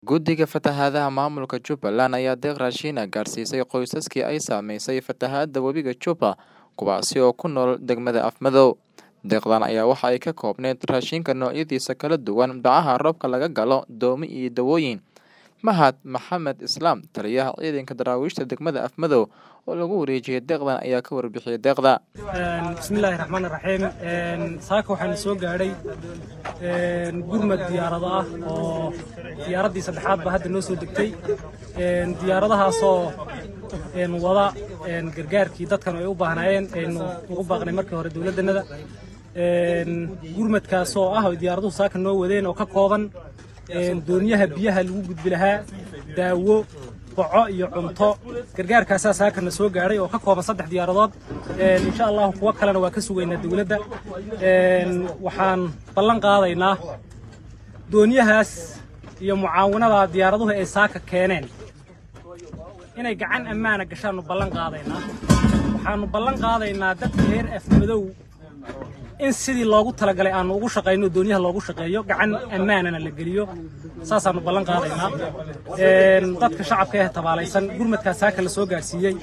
Guddiga Fatahaadaha Maamulka Jubbaland ayaa deeq raashin ah gaarsiisay qoysaskii ay saameysay fatahaadda webiga Juba, kuwaasi oo ku nool degmada Afmadow. Deeqdan ayaa waxa ay ka koobneyd raashinka noocyadiisa kala duwan, bacaha roobka laga galo, doomo iyo dawooyin. Mahad Maxamed Islaam, taliyaha ciidanka daraawiishta degmada Afmadow oo lagu wareejiyay deeqdan ayaa ka warbixiyay deeqda. bismillaahi raxmaani raxiim saaka waxaana soo gaadhay gurmad diyaarado ah oo diyaaraddii saddexaad baa hadda noo soo degtay diyaaradahaasoo wada gargaarkii dadkan ay u baahnaayeen aynu ugu baaqnay markii hore dowladdanada gurmadkaasoo ah oo diyaaraduhu saaka noo wadeen oo ka kooban doonyaha biyaha lagu gudbi lahaa daawo boco iyo cunto gargaarkaasaa saakana soo gaadhay oo ka kooban saddex diyaaradood insha allahu kuwo kalena waa ka sugaynaa dowladda waxaan ballan qaadaynaa doonyahaas iyo mucaawinada diyaaraduhu ay saaka keeneen inay gacan ammaana gashaannu ballan qaadaynaa waxaannu ballan qaadaynaa dadka reer afmadow in sidii loogu talagalay aanu ugu shaqayno doonyaha loogu shaqeeyo gacan ammaanana la geliyo saasaannu ballan qaadaynaa dadka shacabka ee tabaalaysan gurmadkaas saaka la soo gaadhsiiyey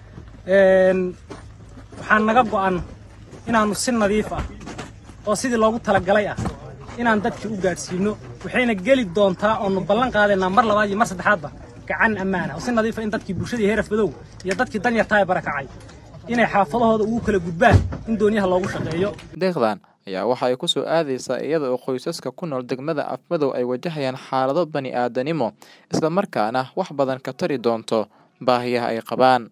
waxaan naga go'an inaannu si nadiif ah oo sidii loogu talagalay ah inaan dadkii u gaadhsiino waxayna geli doontaa oonu ballan qaadaynaa mar labaad iyo mar saddexaadba gacan ammaana oo si nadiifa in dadkii bulshadii heer afmadow iyo dadkii danyartaa ee barakacay inay xaafadahooda ugu kala gudbaan in doonyaha loogu shaqeeyo deeqdan ayaa waxa ay ku soo aadaysaa iyada oo qoysaska ku nool degmada afmadow ay wajahayaan xaalado bani aadanimo islamarkaana wax badan ka tari doonto baahiyaha ay qabaan